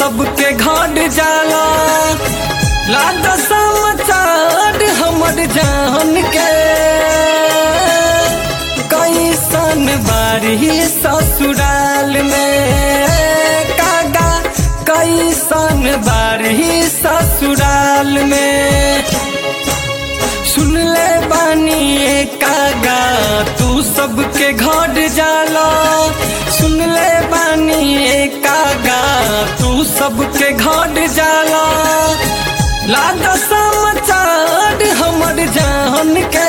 सबके घर जाला लाद समाचार हमर जान के कैसन बारी ससुराल में कागा कैसन बारी ससुराल में सुन ले बानी ए कागा तू सबके घर जाला सुन ले बानी ए कागा तू सबके घर जाला लाद समाचार हमर जान के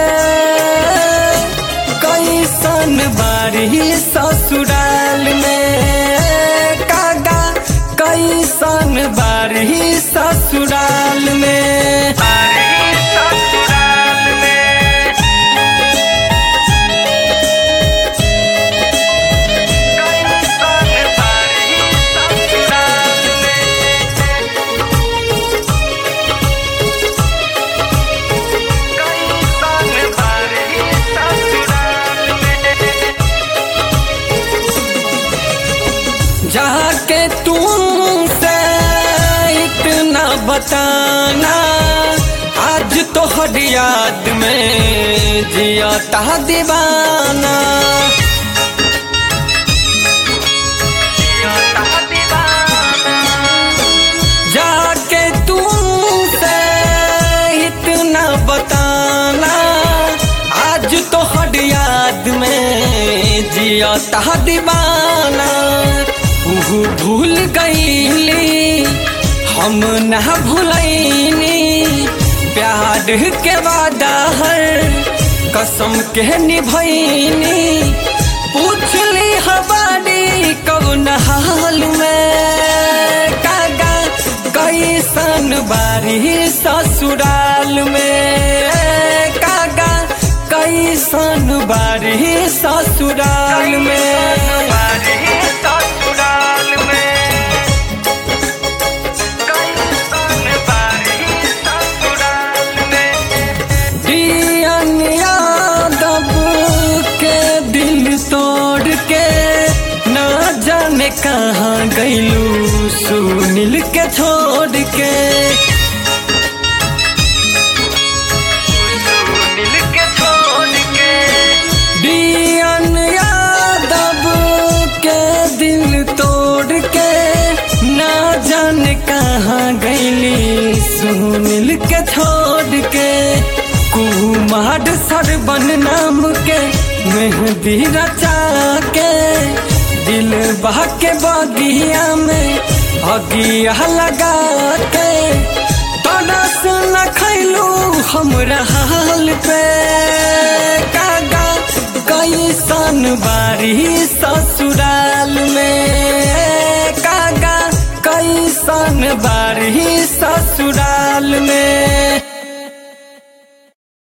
कैसन बारी ससुराल में कागा कैसन बारी ससुराल में बारी ससुराल में कैसन बारी ससुराल में कैसन बारी ससुराल में जाके तुमसे इतना बताना आज तो हर याद में जिया ता दीवाना जाके तुमसे इतना बताना आज तो हर याद में जिया ता दीवाना उहु भूल गईली हम न भूलैनी प्यार के वादा हर कसम के निभैनी पूछली हमारी कौन हाल में कागा कैसन बारी ससुराल में कागा कैसन बारी ससुराल में बारी ससुराल में कैसन बारी ससुराल में दियन यादव के दिल तोड़ के ना जाने कहाँ गईलू सुनील के छोड़ के सुनील के छोड़ के दियन यादव के दिल तोड़ के ना जाने कहाँ गईली सुनील के छोड़ के कुमार सरबन नाम के मेहंदी रचा के दिल बहा के बगिया में अगिया लगा के तरस न खैलू हमरा हाल पे